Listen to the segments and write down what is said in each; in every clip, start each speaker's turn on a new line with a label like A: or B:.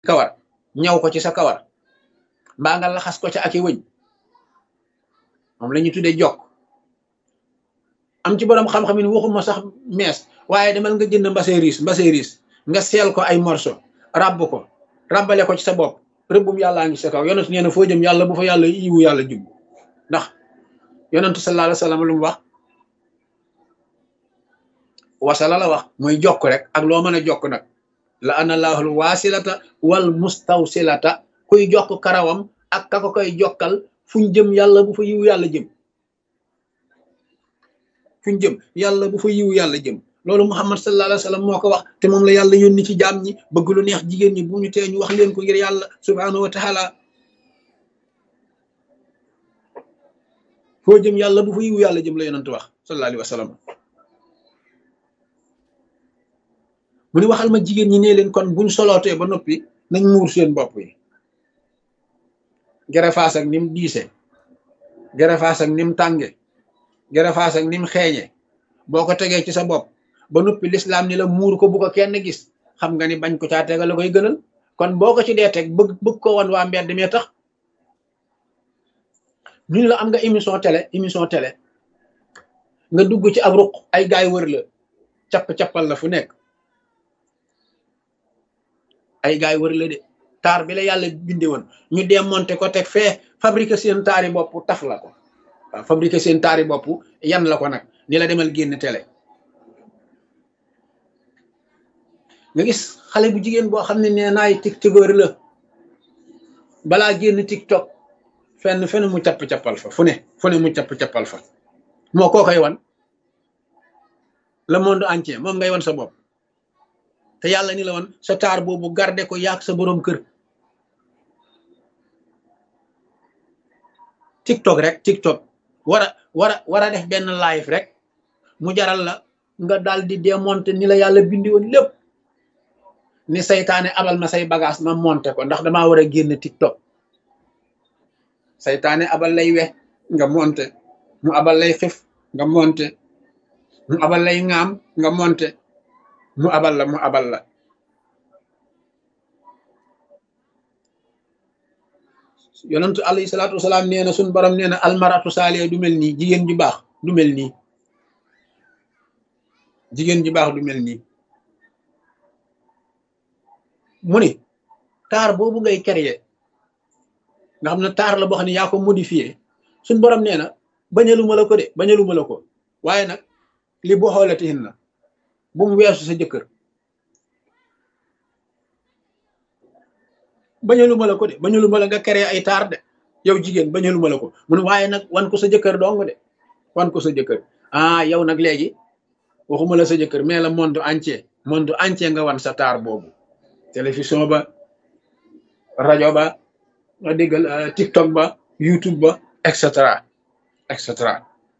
A: kawar ñaw ko ci sa kawar mbaa nga laxas ko ca ak i wëñ moom la ñu tuddee jokk am ci borom xam-xam yi waxuma sax mees waaye demal nga jënd mbase riis mbase riis nga seel ko ay morceau rabb ko rabbale ko ci sa bopp rëbbum yàllaa ngi sa kaw yonent nee na foo jëm yàlla bu fa yàlla yiwu yàlla jub ndax yonentu sallallahu alayhi wa sallam lu mu wax wasala la wax muy jokk rek ak loo mën a jokk nag la ana laahul waasilata wal mustawsilata kuy jokk karawam ak ka ko koy jokkal fuñ jëm yàlla bu fa yiwu yàlla jëm fuñ jëm yàlla bu fa yiwu yàlla jëm loolu muhammad sallallahu alayhi wa sallam moo ko wax te moom la yàlla yónni ci jaam ñi bëgg lu neex jigéen ñi bu ñu tee ñu wax leen ko ngir yàlla subhanahu wa taala foo jëm yàlla bu fa yiwu yàlla jëm la yonent wax sallallahu alayhi wa sallam mu ni waxal ma jigéen ñi ne leen kon buñ solootee ba noppi nañ muur seen bopp yi gerefaas ak nim diise gerefaas ak nim tànge gerefaas ak nim xeeñe boo ko tegee ci sa bopp ba noppi lislaam ni la muur ko bu ko kenn gis xam nga ni bañ ko caa tegal la koy gënal kon boo ko ci dee teg bëgg bëgg ko wan waa mbedd mee tax ñu la am nga émission télé émission télé nga dugg ci ab ruq ay gaay wër la capp-cappal la fu nekk ay gaay wër la de taar bi la yàlla binde woon ñu démonté ko teg fee fabriqué seen taari bopp taf la ko waaw fabriqué seen taari bopp yan la ko nag ni la demal génn télé nga gis xale bu jigéen boo xam ne nee naay tiktokeur la balaa génn tiktok fenn fenn mu capp-cappal fa fu ne fu ne mu capp-cappal fa moo koo koy wan le monde entier moom ngay wan sa bopp te yàlla ni la wan sa taar boobu garde ko yaag sa boroom kër tiktok rek tiktok war a war a war a def benn live rek mu jaral la nga daal di démonter ni la yàlla bindi woon lépp ni saytaane abal ma say bagage ma monter ko ndax damaa war a génn tiktok saytaane abal lay we nga monter mu abal lay xif nga monter mu abal lay ŋaam nga monter mu abal la mu abal la yonentu alayhi salaatu wasalaam nee na suñ borom nee na almaratu saaliya du mel nii jigéen ju baax du mel nii jigéen ju baax du mel nii mu ni taar boobu ngay créer nga xam ne taar la boo xam ne yaa ko modifié suñ borom nee na bañaluma la ko de bañaluma la ko waaye nag li boo xoolatihin na bu mu weesu sa jëkkër bañaluma la ko de bañaluma la nga créer ay taar de yow jigéen bañaluma la ko mun waaye nag wan ko sa jëkkër dong de wan ko sa jëkkër ah yow nag léegi waxuma la sa jëkkër mais la monde entier monde entier nga wan sa taar boobu télévision ba rajo ba nga déggal tiktok ba youtube ba et cetera et cetera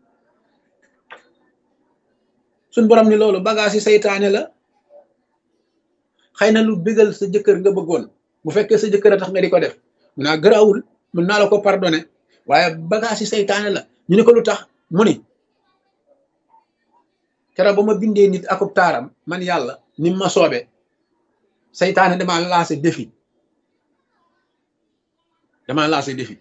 A: suñ borom ni loolu bagage yi saytaane la xëy na lu bégal sa jëkkër nga bëggoon bu fekkee sa jëkkër a tax nga di ko def mun naa gëraawul mun naa la ko pardonné waaye bagage yi saytaane la ñu ne ko lu tax mu ni keroog ba ma bindee nit akub taaram man yàlla ni ma soobe saytaane damaa lancé défi damaa lancé défi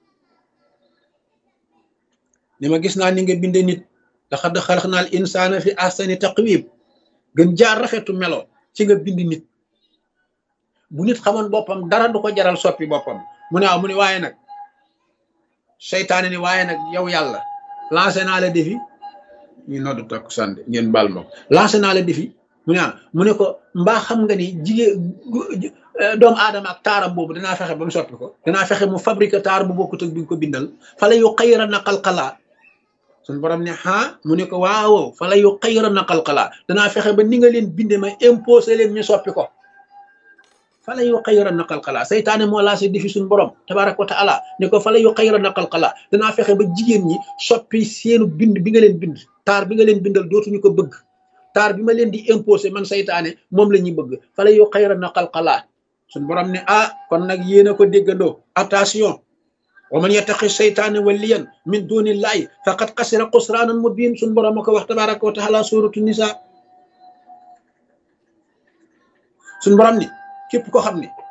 A: ni ma gis naa ni nga bindee nit laqad xalaqnal insaana fi ahsani taqwim gën jaar rafetu melo ci nga bind nit bu nit xamoon boppam dara du ko jaral soppi boppam mu ne waaw mu ne waaye nag seytaane ni waaye nag yow yàlla lancé naa la défi ñu noddu takk sànde ngeen baal ma lancé naa la défi mu ne mu ne ko mbaa xam nga ni jigéen doomu aadama ak taaram boobu danaa fexe ba mu soppi ko danaa fexe mu fabriqué taar bu bokkut ak bi nga ko bindal fala yu xayra na xalxalaa suñ borom ne ah mu ne ko waaw fala yu xayra na xalxalaa danaa fexe ba ni nga leen binde ma imposé leen ñu soppi ko fala yu xayra na xalxalaa saytaane moo lancé défi suñ borom tabaraka wa taala ne ko fala yu xayra na xalxalaa danaa fexe ba jigéen ñi soppi seenu bind bi nga leen bind taar bi nga leen bindal dootuñu ko bëgg taar bi ma leen di imposé man saytaane moom la ñuy bëgg fala yu xayra na xalxalaa suñ borom ne ah kon nag yéen a ko déggandoo attention wa man yattaqi seytaane waliyan min dunillahi faqad xasira xusraanan mubin suñ borom a ko wax tabaraka wa taala suratu nisa suñ borom ni képp ko xam ne